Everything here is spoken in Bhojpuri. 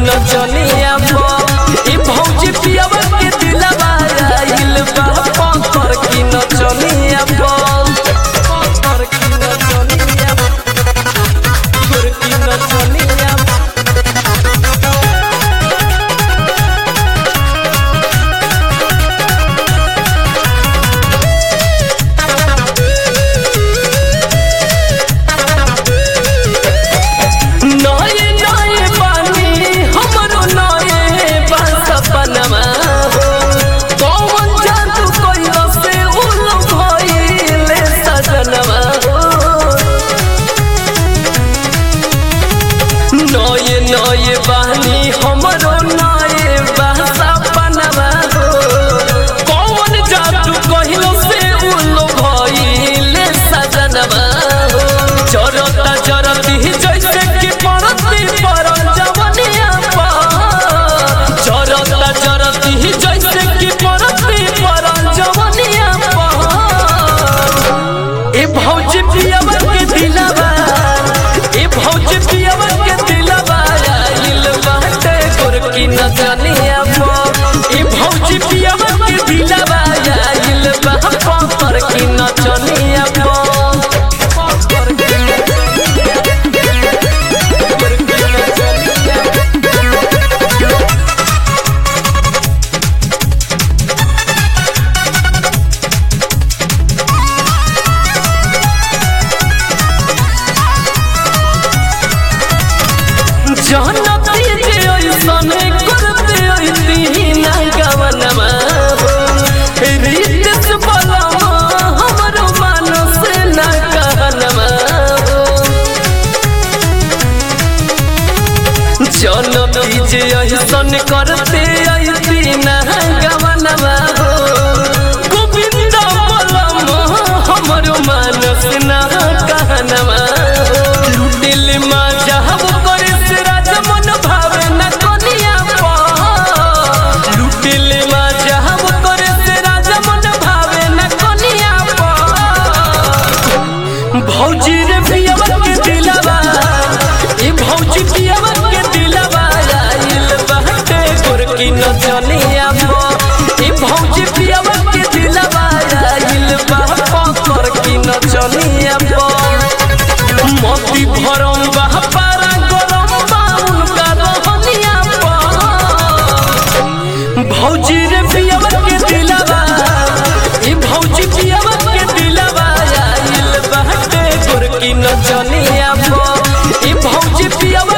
नचनिया पो ई भौजी पियावा के दिलवा आइल बा पत्थर की नचनिया पो पत्थर की नचनिया गोर की नचनिया नये नये पानी हमरो नये बस सपनमा हो कौन जादू कइलो से उलो भइले सजनमा हो नये नये पानी हमरो नये बस सपनमा हो कौन जादू कइलो से उलो भइले सजनमा हो चरता चरती जैसे कि पड़ती पर जवनिया पर चरता चरती जैसे कि पड़ती पर जवनिया पर ए भौजी पियावा के दिलवा ए भौजी पियावा के दिलवा आइल बाटे गोरकी नचनिया पर ए भौजी पियावा के दिलवा आइल बा पर की नचनिया पर पर की जानती जे ऐसन करते ऐती ना गवनमा हो रीत से बलमा हमरो मानस ना कहनमा हो जानती जे ऐसन करते ऐती ना गवनमा हो गोविंद बलमा हमरो मानस ना कहनमा हो लुटिल मा जहब करे से राजा मन भावे न कनिया पा लुटिल मा जहब करे से राजा मन भावे न कनिया पा भौजी रे पियवा के दिलवा ई भौजी पियवा के दिलवा आइल बहते गोरकी नचनिया पा ई भौजी पियवा के दिलवा आइल बा पत्थर की नचनिया पा मोती भरम बा पारा गरम बा उनका रहनिया पा भौजी रे पियवा के दिलवा ई भौजी पियवा के दिलवा आइल बाटे गोरकी नचनिया पा ई भौजी पियवा